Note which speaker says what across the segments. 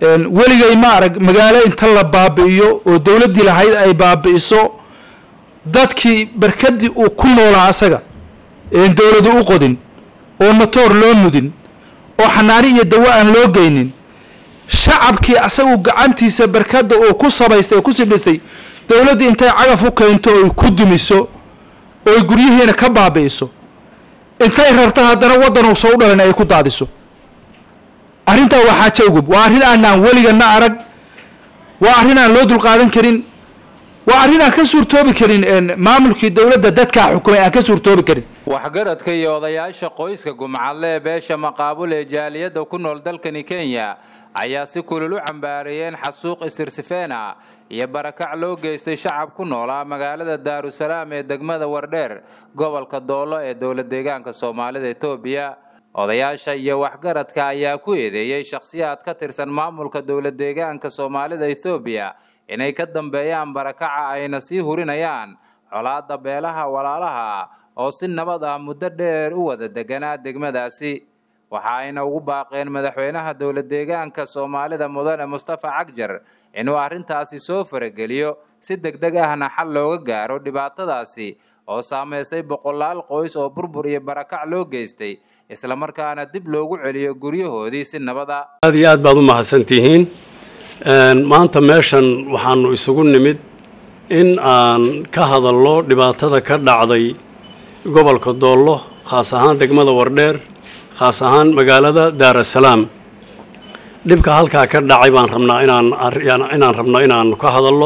Speaker 1: weligay ma arag magaalo inta la baabi'iyo oo dowladdii lahayd ay baabi'iso dadkii barkadii uu ku noolaa asaga een dowladu u qodin oo matoor loo mudin oo xanaani iyo dawo aan loo geynin shacabkii asagu gacantiisa barkadda uu ku samaystay oo ku sibdhistay dowladdii intay cagaf u keento oy ku dumiso oy guryihiina ka baabi'iso intay rarto haddana waddan uusa u dhalin ay ku daadiso arrintaa waa xaajo ugub waa arrin aanaan weligana arag waa arrin aan loo dulqaadan karin waa arrin aan ka suurtoobi karin maamulkii dowladda dadkaa xukumay aan ka suurtoobi karin
Speaker 2: waxgaradka iyo odayaasha qoyska gumcadle ee beesha maqaabul ee jaaliyadda ku nool dalkani kenya ayaa si kulul u cambaareeyeen xasuuq isirsifeena iyo barakac loo geystay shacab ku noolaa magaalada daarusalaam ee degmada wardheer gobolka doolo ee dowlad deegaanka soomaalida etoobiya odayaasha iyo waxgaradka ayaa ku eedeeyey shakhsiyaad ka tirsan maamulka dowlad deegaanka soomaalida etoobiya inay ka dambeeyaan barakaca ayna sii hurinayaan colaadda beelaha walaalaha oo si nabad ah muddo dheer u wada deganaa degmadaasi waxa ayna ugu baaqeen madaxweynaha dowlad deegaanka soomaalida mudane mustafa cagjar inuu arrintaasi soo farageliyo si degdeg ahna xal looga gaaro dhibaatadaasi oo saameysay boqolaal qoys oo burbur iyo barakac loo geystay islamarkaana dib loogu celiyo guryahoodii si nabada
Speaker 3: aad iyo aad baad u mahadsantihiin maanta meeshan waxaanu isugu nimid in aan ka hadalno dhibaatada ka dhacday gobolka doollo khaas ahaan degmada wardheer khaas ahaan magaalada daarasalaam dhibka halkaa ka dhacay baan rabnaa inaan inaan rabno inaanu ka hadalno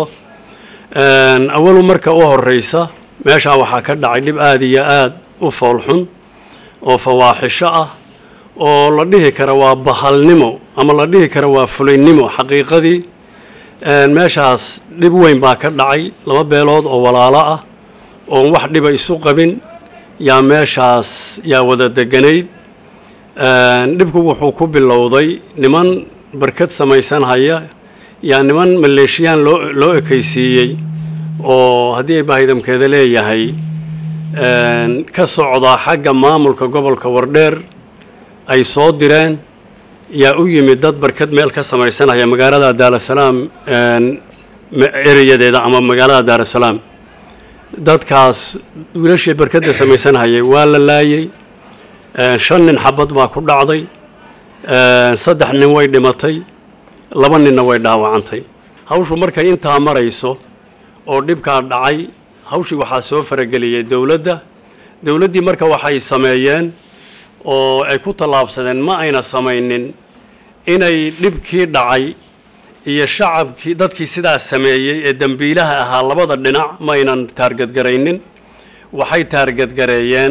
Speaker 3: awalu marka u horeysa meeshaa waxaa ka dhacay dhib aada iyo aad u foolxun oo fawaaxisho ah oo la dhihi kara waa bahalnimo ama la dhihi kara waa fulaynimo xaqiiqadii meeshaas dhib weyn baa ka dhacay laba beelood oo walaalo ah oon wax dhiba isu qabin yaa meeshaas yaa wada deganayd dhibku wuxuu ku bilowday niman barkad samaysanhaya yaa niman maleeshiyaan loo loo ekaysiiyey oo haddii ay baahidamkeeda leeyahay ka socdaa xagga maamulka gobolka wardheer ay soo direen yaa u yimid dad barkad meel ka samaysanaya magaalada daarasalaam ereyadeeda ama magaalada daarasalaam dadkaas wiilashii barkadda samaysanhayay waa la laayey shan nin xabad baa ku dhacday saddex nin way dhimatay laba ninna way dhaawacantay hawshu markay intaa marayso oo dhibkaa dhacay hawshii waxaa soo farageliyey dowladda dowladdii marka waxay sameeyeen oo ay ku tallaabsadeen ma ayna samaynin inay dhibkii dhacay iyo shacabkii dadkii sidaas sameeyey ee dembiilaha ahaa labada dhinac ma aynan taargadgaraynin waxay taargadgareeyeen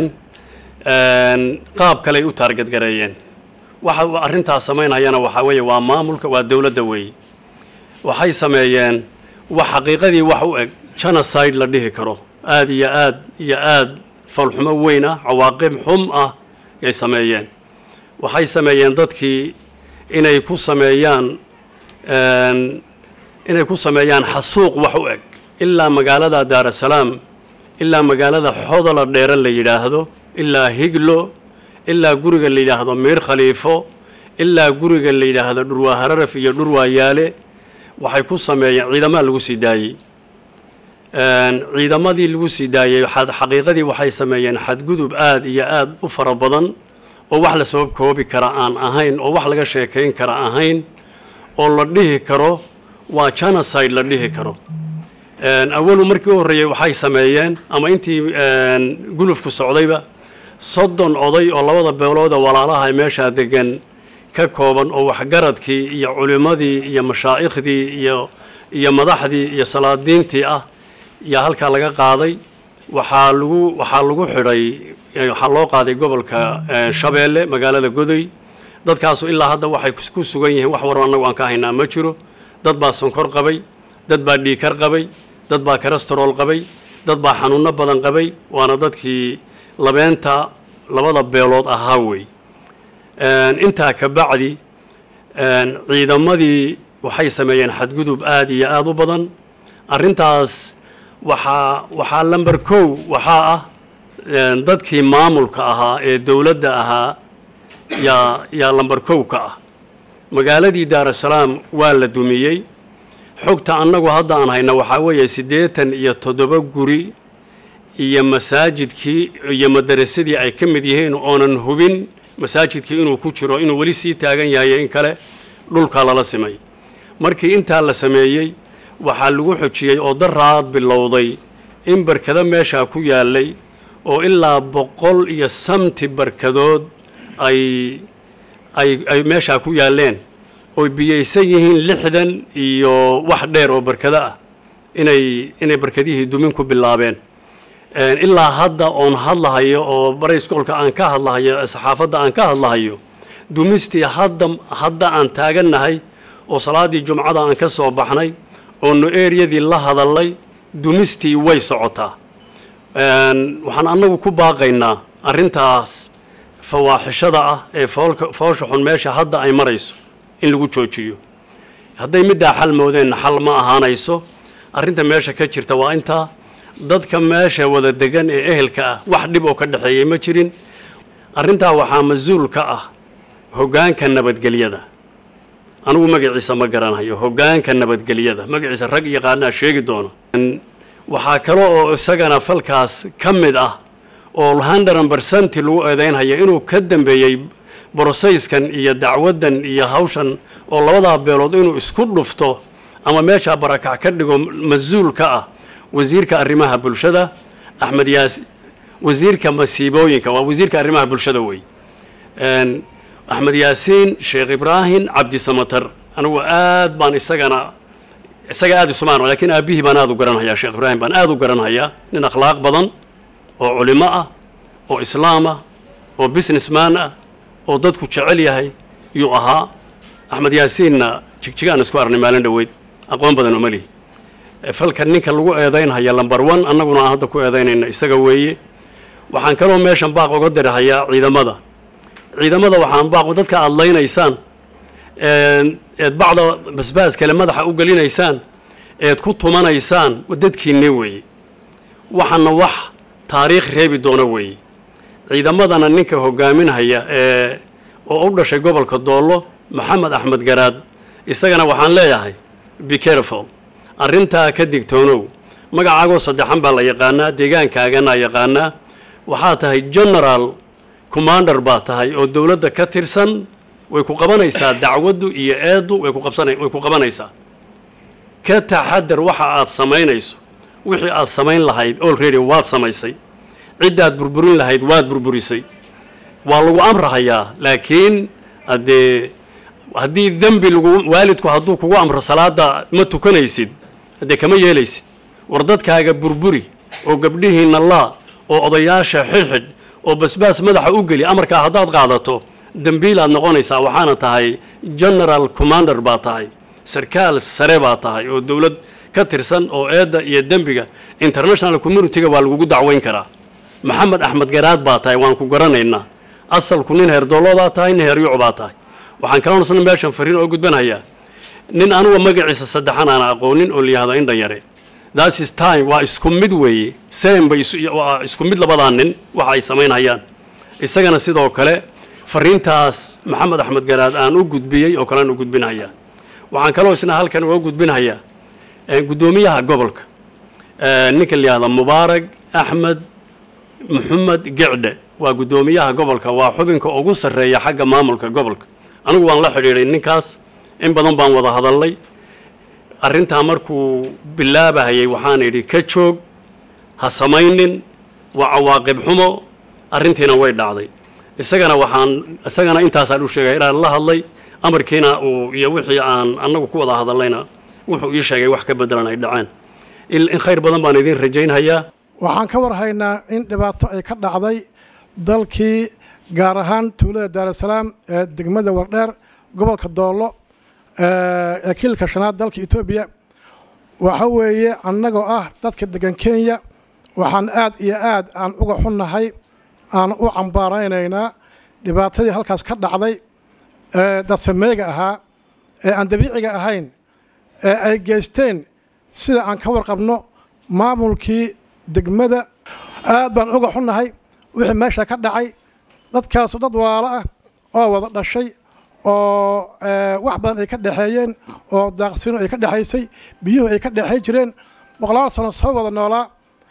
Speaker 3: qaab kaley u taargadgareeyeen waxa arrintaas samaynayana waxaa weeye waa maamulka waa dowladda weeye waxay sameeyeen wax xaqiiqadii wax u eg genocide la dhihi karo aada iyo aad iyo aad falxumo weyn ah cawaaqib xum ah yay sameeyeen waxay sameeyeen dadkii inay ku sameeyaan inay ku sameeyaan xasuuq wax u eg ilaa magaalada daarasalaam ilaa magaalada xodola dheere la yidhaahdo ilaa higlo ilaa guriga la yidhaahdo miir khaliifo ilaa guriga la yidhaahdo dhurwaa hararaf iyo dhurwaa yaale waxay ku sameeyeen ciidamaa lagu sii daayey ciidamadii lagu sii daayey xaqiiqadii waxay sameeyeen xadgudub aada iyo aada u fara badan oo wax la soo koobi kara aan ahayn oo wax laga sheekayn kara ahayn oo la dhihi karo waa genocide la dhihi karo awalu markii u horreeyey waxay sameeyeen ama intii gulufku socdayba soddon oday oo labada beelooda walaalaha meeshaa degan ka kooban oo waxgaradkii iyo culimmadii iyo mashaaikhdii iyo iyo madaxdii iyo salaadiintii ah yaa halkaa laga qaaday waxaa lagu waxaa lagu xidhay waxaa loo qaaday gobolka shabeelle magaalada godoy dadkaasu ilaa hadda waxay ku sugan yihiin wax warba annagu aan ka haynaa ma jiro dad baa sonkor qabay dad baa dhiikar qabay dad baa karastarol qabay dad baa xanuunno badan qabay waana dadkii labeenta labada beelood ahaa wey intaa ka bacdi ciidamadii waxay sameeyeen xadgudub aada iyo aada u badan arrintaas waxaa waxaa lamber kow waxaa ah dadkii maamulka ahaa ee dowladda ahaa yaa yaa lamber kow ka ah magaaladii daarasalaam waa la dumiyey xogta annagu hadda aan hayna waxaa weeye siddeetan iyo toddoba guri iyo masaajidkii iyo madarasadii ay ka mid yihiin oonan hubin masaajidkii inuu ku jiro inuu weli sii taagan yahay in kale dhulkaa lala simay markii intaa la sameeyey waxaa lagu xojiyey oo daraad bilowday in barkado meeshaa ku yaallay oo ilaa boqol iyo samti barkadood ay ay ay meeshaa ku yaalleen oy biyaysan yihiin lixdan iyo wax dheer oo barkado ah inay inay barkadihii dumin ku bilaabeen ilaa hadda oon hadlahayo oo barayskoolka aan ka hadlahayo saxaafadda aan ka hadlahayo dumistii hadda hadda aan taagannahay oo salaaddii jumcada aan ka soo baxnay oonu eryadii la hadallay dumistii way socotaa waxaan annagu ku baaqaynaa arrintaas fawaaxishada ah ee foolka foosha xun meesha hadda ay marayso in lagu joojiyo hadday middaa xal moodeenna xal ma ahaanayso arrinta meesha ka jirta waa intaa dadka meesha wada degan ee ehelka ah wax dhib oo ka dhexeeyey ma jirin arrintaa waxaa mas-uul ka ah hoggaanka nabadgelyada anugu magaciisa ma garanayo hoggaanka nabadgelyada magaciisa rag yaqaanaa sheegi doona waxaa kale oo isagana falkaas ka mid ah oo hundred percent lagu eedeynhaya inuu ka dambeeyey brosayskan iyo dacwaddan iyo hawshan oo labadaa beelood inuu isku dhufto ama meeshaa barakac ka dhigo mas-uul ka ah wasiirka arrimaha bulshada axmed yaas wasiirka masiibooyinka waa wasiirka arrimaha bulshada wey axmed yaasiin sheekh ibraahim cabdi samatar anigu aad baan isagana isaga aada isumaan lakiin aabbihii baan aada u garanhayaa sheekh ibraahim baan aada u garanhayaa nin akhlaaq badan oo culimo ah oo islaam ah oo businessman ah oo dadku jecel yahay yuu ahaa axmed yaasiinna jigjigaan isku arnay maalin dhoweyd aqoon badan uma lihi falka ninka lagu eedaynhaya lamber one annaguna aan hadda ku eedaynayna isaga weeye waxaan kaloo meeshan baaq uga dirahayaa ciidamada ciidamada waxaan baaqo dadka aada laynaysaan eed bacda basbaas kale madaxa u gelinaysaan eed ku tumanaysaan dadkiinni weeye waxaana wax taariikh reebi doona weeye ciidamadana ninka hogaaminhaya ee oo u dhashay gobolka doollo maxamed axmed garaad isagana waxaan leeyahay be careful arrintaa ka digtoonow magacaagoo saddexan baa la yaqaanaa deegaankaagana yaqaanaa waxaa tahay generaal commander baa tahay oo dowladda ka tirsan way ku qabanaysaa dacwaddu iyo eeddu way ku qabsana way ku qabanaysaa ka taxadar waxa aad samaynayso wixii aad samayn lahayd already waad samaysay ciddaad burburin lahayd waad burburisay waa lagu amrahayaa laakiin haddee haddii dembi lagu waalidku hadduu kugu amro salaada ma tukanaysid haddee kama yeelaysid war dadkaaga burburi oo gabdhihiinna laa oo odayaasha xidhxidh oo basbaas madaxa u geli amarkaa haddaad qaadato dembiilaad noqonaysaa waxaana tahay general commander baa tahay sarkaal sare baa tahay oo dowlad ka tirsan oo eedda iyo dembiga international community-ga waa lagugu dacweyn karaa maxamed axmed garaad baa tahay waan ku garanaynaa asalku nin heerdooloodaa tahay nin heeryuc baa tahay waxaan kaloonsana meeshan fariin oo gudbanhayaa nin anuga magaciisa saddexan aan aqoonin oo layihahdo indhan yare that is time waa isku mid weeye same bay waa isku mid labadaa nin waxa ay samaynhayaan isagana sidoo kale fariintaas maxamed axmed garaad aan u gudbiyey oo kalean u gudbinhayaa waxaan kaloo isna halkan uga gudbinhayaa guddoomiyaha gobolka ninka layihahdo mubaarag axmed maxamed gicdhe waa guddoomiyaha gobolka waa xubinka ugu sarreeya xagga maamulka gobolka anigu waan la xidhiidhay ninkaas in badan baan wada hadalnay arrintaa markuu bilaabahayay waxaan idhi ka joog ha samaynin waa cawaaqib xumo arrintiina way dhacday isagana waxaan isagana intaasaan u sheegay inaan la hadlay amarkiina uu iyo wixii aan annagu ku wada hadalnayna wuxuu ii sheegay wax ka bedelan ay dhaceen in khayr badan baan idiin rajaynhayaa
Speaker 4: waxaan ka warhaynaa in dhibaato ay ka dhacday dalkii gaar ahaan tuulada daarusalaam ee degmada wardheer gobolka doollo ee kiilka shanaad dalka etoobiya waxa weeye annagoo ah dadka degan kenya waxaan aad iyo aad aan uga xunnahay aan u cambaaraynaynaa dhibaatadii halkaas ka dhacday ee dadsameega ahaa ee aan dabiiciga ahayn ee ay geysteen sida aan ka warqabno maamulkii degmada aad baan uga xunnahay wixii meesha ka dhacay dadkaasu dad walaalo ah oo wada dhashay oo wax badan ay ka dhexeeyeen oo daaqsino ay ka dhexaysay biyuhu ay ka dhexey jireen boqolaal sano soo wada noolaa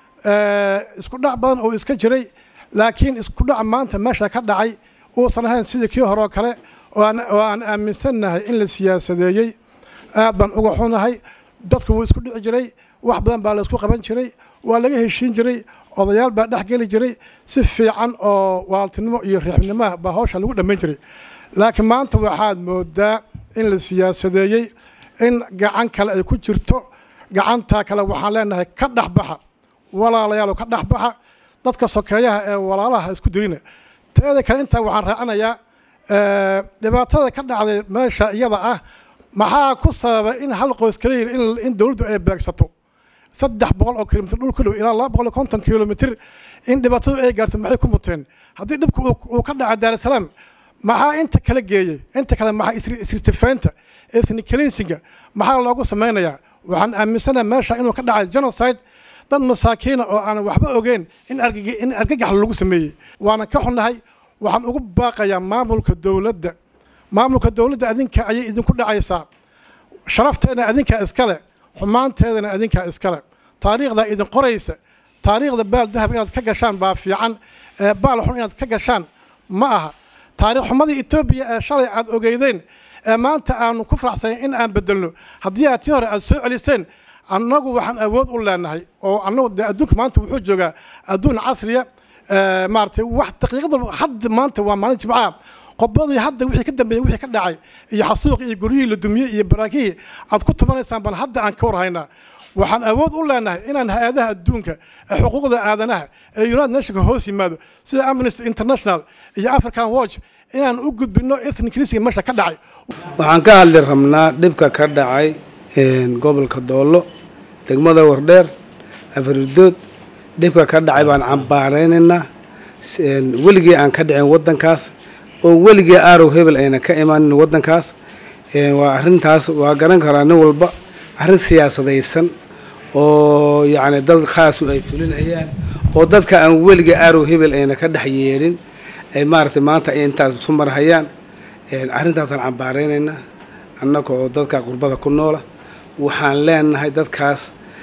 Speaker 4: isku dhac badan oo iska jiray laakiin isku dhac maanta meesha ka dhacay uusan ahayn sidii kii hore oo kale oo aan aaminsannahay in la siyaasadeeyey aad baan uga xunahay dadku wuu isku dhici jiray wax badan baa la isku qaban jiray waa laga heshiin jiray odayaal baa dhex geli jiray si fiican oo waaltinimo iyo riixnimoah baa hawsha lagu dhammayn jiray laakiin maanta waxaad moodaa in la siyaasadeeyey in gacan kale ay ku jirto gacantaa kale waxaan leenahay ka dhexbaxa walaalayaalo ka dhexbaxa dadka sokeeyaha ee walaalaha isku dirina teeda kale intaa waxaan raacinayaa dhibaatada ka dhacday meesha iyada ah maxaa ku sababay in hal qoys kala yiri in dowladdu ay beegsato saddex boqol oo kilomitr dhul ku dhow ilaa laba boqol iyo konton kilomitr in dhibaatadu ay gaarto maxay ku muteen haddii dhibku uu ka dhacay daarusalaam maxaa inta kala geeyey inta kale maxaa isirtifaynta ethniclinsinga maxaa loogu samaynayaa waxaan aaminsanaha meesha inuu ka dhacay genocide dad masaakiina oo aan waxba ogeyn in in argagax lagu sameeyey waana ka xunnahay waxaan ugu baaqayaa maamulka dowladda maamulka dowladda adinka ayay idinku dhacaysaa sharafteedna adinkaa iskale xumaanteedana adinkaa iskale taariikhdaa idin qoraysa taariikhda baal dahab inaad ka gashaan baa fiican ee baal xun inaad ka gashaan ma aha taariikh xumadii etoobiya ee shalay aad ogeydeen ee maanta aanu ku faraxsanayn in aan bedelno haddii aad tii hore aad soo celiseen annagu waxaan awood u leenahay oo annagu dee adduunka maanta wuxuu joogaa adduun casriya maaratay wax daqiiqada hadda maanta waa maalin jimcaha qodbadii hadda wixii ka dambeeyey wixii ka dhacay iyo xasuuqi iyo guryihii la dumiyey iyo baraakihii aad ku tubanaysaan baan hadda aan ka warhaynaa waxaan awood u leenahay inaan hay-adaha adduunka ee xuquuqda aadanaha ee united nationka hoos yimaado sida amnesty international iyo african watch inaan u gudbino ethniclisga meesha ka dhacay
Speaker 5: waxaan ka hadli rabnaa dhibka ka dhacay gobolka doollo degmada wardheer afridood dhibka ka dhacay baan cambaaraynaynaa weligii aan ka dhicin waddankaas oo weligii aarow hebel ayna ka imaanin waddankaas waa arrintaas waa garan karaa nin walba arrin siyaasadaysan oo yacni dad khaasu ay fulinayaan oo dadka aan weligii aarow hebel ayna ka dhex yeedhin ay maaragtay maanta ay intaas isu marhayaan arrintaasaan cambaaraynaynaa annaga oo dadka qurbada ku noola waxaan leenahay dadkaas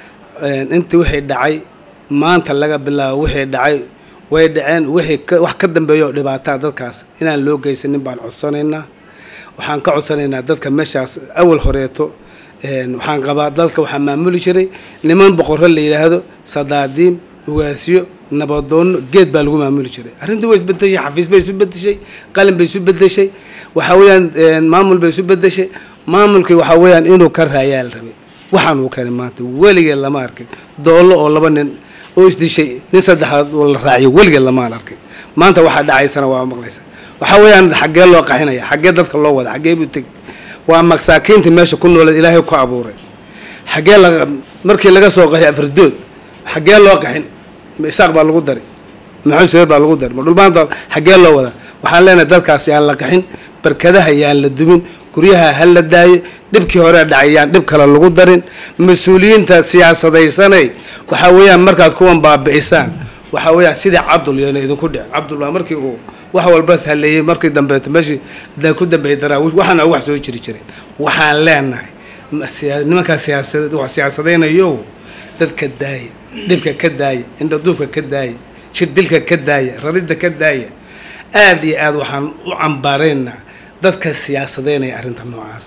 Speaker 5: intii wixii dhacay maanta laga bilaabo wixii dhacay way dhaceen wixii wax ka dambeeya oo dhibaataa dadkaas inaan loo geysanin baan codsanaynaa waxaan ka codsanaynaa dadka meeshaas awal horeeto waxaan qabaa dalka waxaa maamuli jiray niman boqorro la yidhaahdo sadaadiin ugaasyo nabadoonno geed baa lagu maamuli jiray arrintii way isbedeshay xafiis bay isu bedeshay qalin bay isu bedeshay waxaa weeyaan maamul bay isu bedeshay maamulkii waxaa weeyaan inuu ka raayaa la rabay waxaan uu keenay maanta weligeed lama arkin doollo oo laba nin oo isdishay nin saddexaad oo la raaciyo weligeed lamaan arkin maanta waxaa dhacaysana waa maqlaysa waxaa weeyaan xaggee loo qaxinaya xaggee dadka loo wada xaggee buu teg waa masaakiinta meesha ku nooleed ilaahay ku abuuray xaggee la markii laga soo qaxay afardood xaggee loo qaxin ma isaaq baa lagu dari maxamed subeer baa lagu dari ma dhulmaanta xaggee loo wada waxaan leenahay dadkaas yaan la qaxin barkadaha yaan la dumin guryaha ha la daayo dhibkii hore dhacay yaan dhib kale lagu darin mas-uuliyiinta siyaasadaysanay waxaa weeyaan markaad kuwan baabi'isaan waxaa weeyaan sidii cabdul yana idinku dhic cabdul waa markii uu wax walba haleeyey markii dambeeto meeshii dan ku dambeeyay daraawiish waxaana wax soo jiri jiray waxaan leenahay nimankaa siyaasad wax siyaasadaynayo dadka daaya dhibka ka daaya indhaduubka ka daaya jirdilka ka daaya raridda ka daaya aada iyo aada waxaan u cambaaraynaa dadka siyaasadeynaya arrinta noocaas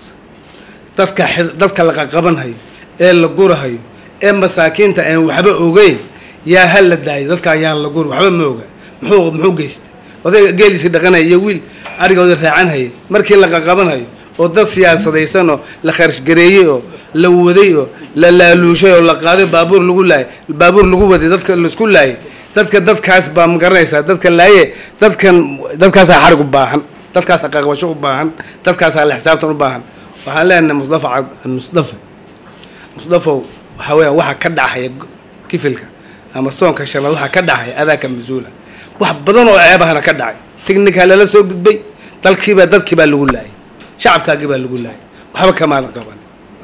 Speaker 5: dadka dadka la qaqabanhayo ee la gurahayo ee masaakiinta aan waxba ogeyn yaa ha la daayo dadka ayaan la guri waxba ma oga muxuu muxuu geystay odayga geeliisii dhaqanaya iyo wiil arigooda raacanhaya markii la qaqabanhayo oo dad siyaasadaysan oo la kharashgareeyey oo la waday oo la laaluushay oo la qaaday baabuur lagu laayay baabuur lagu waday dadka laisku laayay dadka dadkaas baa ma garanaysaa dadka laaye dadkan dadkaasaa xarig u baahan dadkaasaa qaqbasho u baahan dadkaasaa la xisaabtan u baahan waxaan leenahay mustafa mustafa mustafow waxaa weeyaan waxa ka dhacaya kifilka ama soonka shanaad waxaa ka dhacaya adaaka mas-uula wax badan oo ceebahana ka dhacay tignikaa lala soo gudbay dalkiibaa dadkiibaa lagu laayay shacabkaagii baa lagu laayay waxba kamaada qaban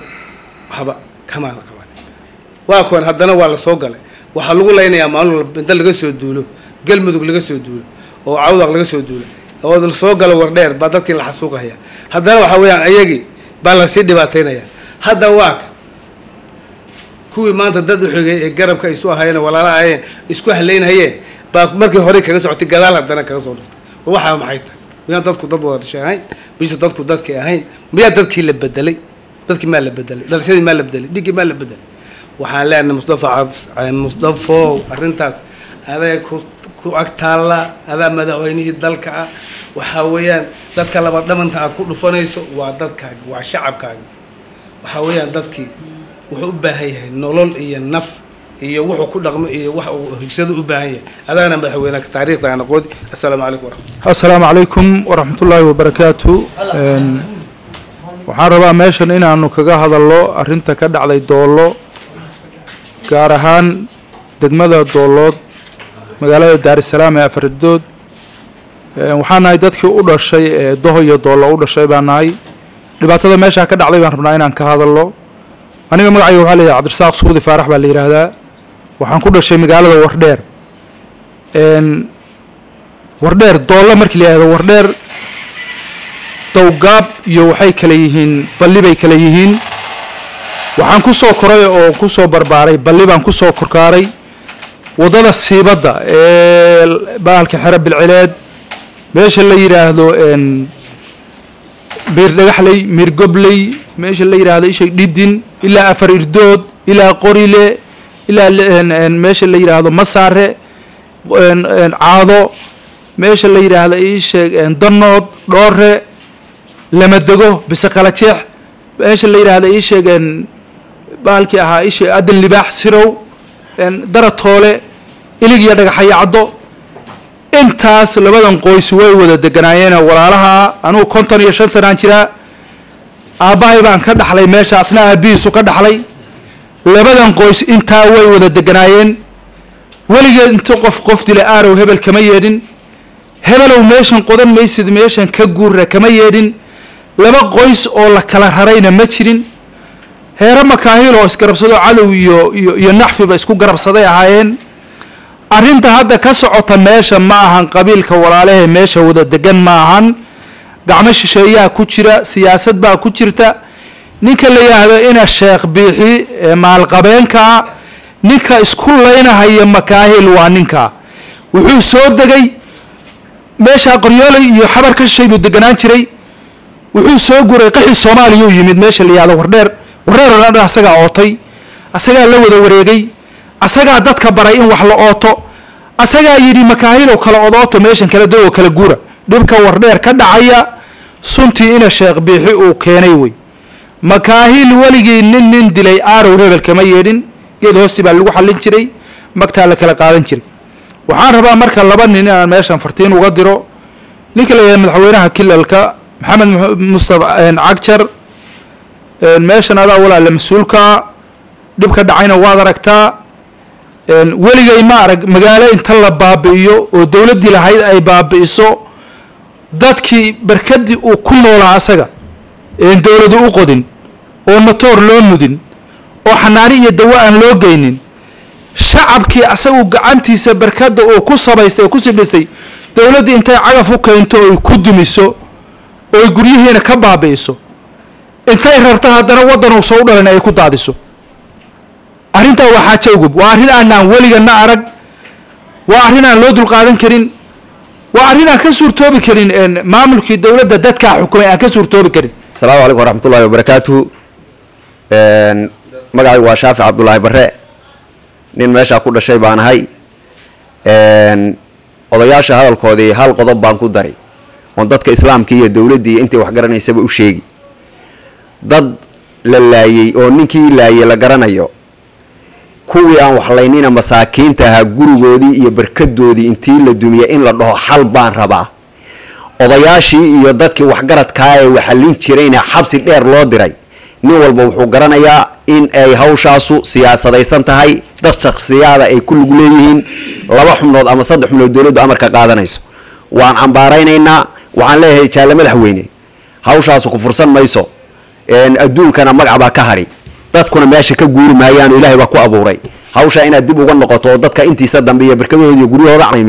Speaker 5: waxba kamaada qaban waa kuwan haddana waa lasoo galay waxaa lagu laynayaa maalin walba inta laga soo duulo galmudug laga soo duulo oo cawdaq laga soo duulo oo soo galo wardheer baa dadkii la xasuuqaya haddana waxaa weeyaan ayagii baa lasii dhibaataynaya hadda waaka kuwii maanta dad uxigay ee garabka isu ahayeen walaala ahayeen isku haleynhayeen baa markii hore kaga socotay gadaal haddana kaga soo dhuftay waxaa maxay tahay miyaan dadku dad wada dhashay ahayn mise dadku dadkii ahayn miyaa dadkii la bedelay dadkii maa la bedelay dhalashadii maa la bedelay dhiggii maa la bedelay waxaan leenahay mustafa mustafow arrintaas adaa ku ku agtaalla adaa madaxweynihii dalka ah waxaa weeyaan dadka laba dhamanta aad ku dhufanayso waa dadkaaga waa shacabkaaga waxaa weeyaan dadkii wuxuu u baahan yahay nolol iyo naf iyo wuxuu ku dhaqmo iyo wax uu higsado u baahan yahay adaana madaxweyne taariikhda aan aqoodi assalaamu calaykum waraxmat
Speaker 1: assalaamu calaykum waraxmatullaahi wabarakaatu waxaan rabaa meeshan inaanu kaga hadalno arrinta ka dhacday doollo gaar ahaan degmada doollood magaalada daarisalaam ee afaridood waxaa nahay dadkii u dhashay ee doho iyo doollo u dhashay baa nahay dhibaatada meeshaa ka dhacday baan rabnaa inaan ka hadalno aniga magacayga waxaa layihaha cabdirasaaq suudi faarax baa la yidhaahdaa waxaan ku dhashay magaalada wardheer wardheer doollo markii la yihahdo wardheer dowgaab iyo waxay kale yihiin balli bay kale yihiin waxaan ku soo koray oo ku soo barbaaray balli baan ku soo korkaaray waddada siibadda ee baalka xero bilcileed meesha la yidhaahdo miir dhagaxley miir gobley meesha la yidhaahdo isha dhidin ilaa afar irdood ilaa qorile ilaa meesha la yidhaahdo masaare caado meesha la yidhaahdo iisheeg danood dhoore lamadego bise kala jeex meesha la yidhaahdo iisheeg baalkii ahaa isheeg adan libaax sirow daratoole ilig iyo dhagaxaya caddo intaas labadan qoys way wada deganaayeen walaalaha anugu konton iyo shan sanaan jiraa aabbahay baan ka dhaxlay meeshaasna aabbihiisu ka dhaxlay labadan qoys intaa way wada deganaayeen weligeed inta qof qof dila aarow hebel kama yeedhin hebelow meeshan qodan maysid meeshan ka guurra kama yeedhin laba qoys oo la kala rarayna ma jirin heero makaahil oo isgarabsado cadow iyo iyo iyo naxfiba isku garabsaday ahaayeen arrinta hadda ka socota meesha ma ahan qabiilka walaalahee meesha wada degan ma ahan gacmo shisheeyaa ku jira siyaasad baa ku jirta ninka la yidhaahdo ina sheekh biixi ee maalqabeenkaa ninka isku laynahaya makaahil waa ninkaa wuxuu soo degay meeshaa qoryooley iyo xabar ka shishay buu deganaan jiray wuxuu soo guray qaxii soomaaliya u yimid meesha la yihahdo wardheer wardheer oo dhan asagaa ootay asagaa la wada wareegay asagaa dadka baray in wax la ooto asagaa yidhi makaahilow kala odooto meeshan kala dogoo kala guura dhibka wardheer ka dhacaya suntii ina sheekh biixi uu keenay wey makaahil weligii nin nin dilay aarow hebel kama yeedhin geed hoostii baa lagu xallin jiray magtaa la kala qaadan jiray waxaan rabaa marka laba nin inaan meeshan fartiin uga diro ninka la yidhahdo madaxweynaha kilalka maxamed mustafa cagjar meeshan adaa walaale mas-uulkaa dhibka dhacayna waad aragtaa weligay ma arag magaalo inta la baabi'iyo oo dowladdii lahayd ay baabi'iso dadkii barkadii uu ku noolaa asaga een dowladu u qodin oo matoor loo mudin oo xanaani iyo dawo aan loo geynin shacabkii asagu gacantiisa barkadda uu ku sabaystay oo ku sibdhistay dowladdii intay cagaf u keento oy ku dumiso ooy guryihiina ka baabi'iso intay rarto haddana waddan uusa u dhalin ay ku daadiso arrintaa waa xaajo ugub waa arrin aanaan weligana arag waa arrin aan loo dulqaadan karin waa arrin aan ka suurtoobi karin maamulkii dowladda dadkaa xukumay aan ka suurtoobi karin
Speaker 6: asalaamu calaykum waraxmatullahi wabarakaatuhu magacaygu waa shaafic cabdulaahi bare nin meeshaa ku dhashay baan ahay odayaasha hadalkoodii hal qodob baan ku daray oon dadka islaamkii iyo dowladdii intii wax garanaysaba u sheegi dad la laayey oo ninkii laayey la garanayo kuwii aan waxlaynina masaakiinta ahaa gurigoodii iyo barkadoodii intii la dumiya in la dhaho xal baan rabaa odayaashii iyo dadkii waxgaradkaa ee waxallin jirayna xabsi dheer loo diray nin walba wuxuu garanayaa in ay hawshaasu siyaasadaysan tahay dad shaksiyaada ay ku lug leeyihiin laba xubnood ama saddex xubnood dowladdu amarka qaadanayso waan cambaaraynaynaa waxaan leeyahay jaalle madaxweyne hawshaasu ku fursan mayso adduunkana magac baa ka hadhi dadkuna meesha ka guuri maayaano ilaahay baa ku abuuray hawshaa inaad dib uga noqoto oo dadka intiisa dambe iyo barkadahooda iyo guryahooda caymiso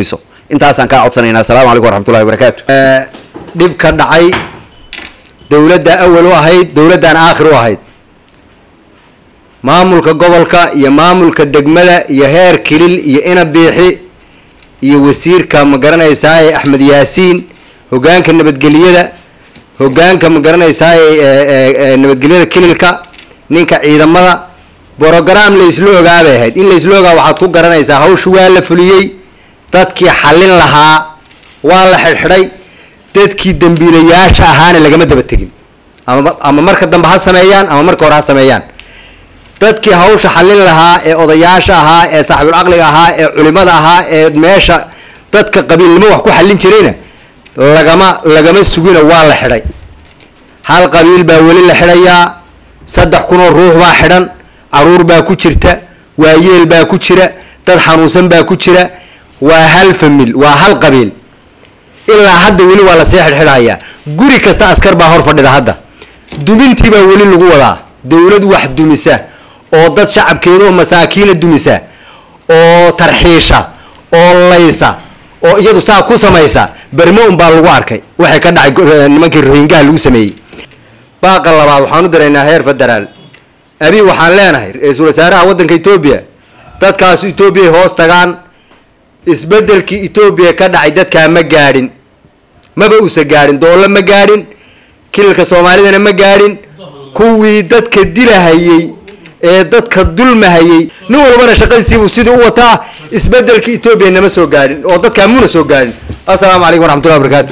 Speaker 6: intaasaan kaa codsanaynaa asalaamu calaykum waraxmatullahi wabarakaatu
Speaker 7: dhib ka dhacay dowladda awal u ahayd dowladdan aakhir u ahayd maamulka gobolka iyo maamulka degmada iyo heer kilil iyo ina biixi iyo wasiirka ma garanaysaay axmed yaasiin hogaanka nabadgeliyada hogaanka ma garanaysaay nabadgelyada kililka ninka ciidamada brogram la isla ogaa bay ahayd in la isla ogaa waxaad ku garanaysaa hawsha waa la fuliyey dadkii xallin lahaa waa la xidhxidhay dadkii dembiilayaasha ahaana lagama daba tegin ama ama marka dambe ha sameeyaan ama marka hore ha sameeyaan dadkii hawsha xallin lahaa ee odayaasha ahaa ee saaxibul caqliga ahaa ee culimada ahaa ee meesha dadka qabiilnimo wax ku xallin jirayna lagama lagama sugina waa la xidhay hal qabiil baa weli la xidhayaa saddex kunoo ruux baa xidhan caruur baa ku jirta waayeel baa ku jira dad xanuunsan baa ku jira waa hal famil waa hal qabiil ilaa hadda weli waa lasii xidhxidhayaa guri kasta askar baa hor fadhida hadda dumintii baa weli lagu wadaa dowlad wax dumisa oo dad shacabkeedaoo masaakiina dumisa oo tarxiisha oo laysa oo iyadu saa ku samaysa bermo un baa lagu arkay waxay ka dhacay nimankii rohingaha lagu sameeyey baaqa labaad waxaan u diraynaa heer federaal abi waxaan leenahay ra-iisul wasaaraha waddanka etoobiya dadkaas etoobiya hoos tagaan isbeddelkii etoobiya ka dhacay dadkaa ma gaadhin maba usa gaadhin doollo ma gaadhin kilalka soomaalidana ma gaadhin kuwii dadka dilahayey ee dadka dulmahayey nin walbana shaqadiisiibuu sidii u wataa isbeddelkii etoobiya nama soo gaadhin oo dadkaa muna soo gaadhin assalaamu calaykum waraxmatullahi wabarakatu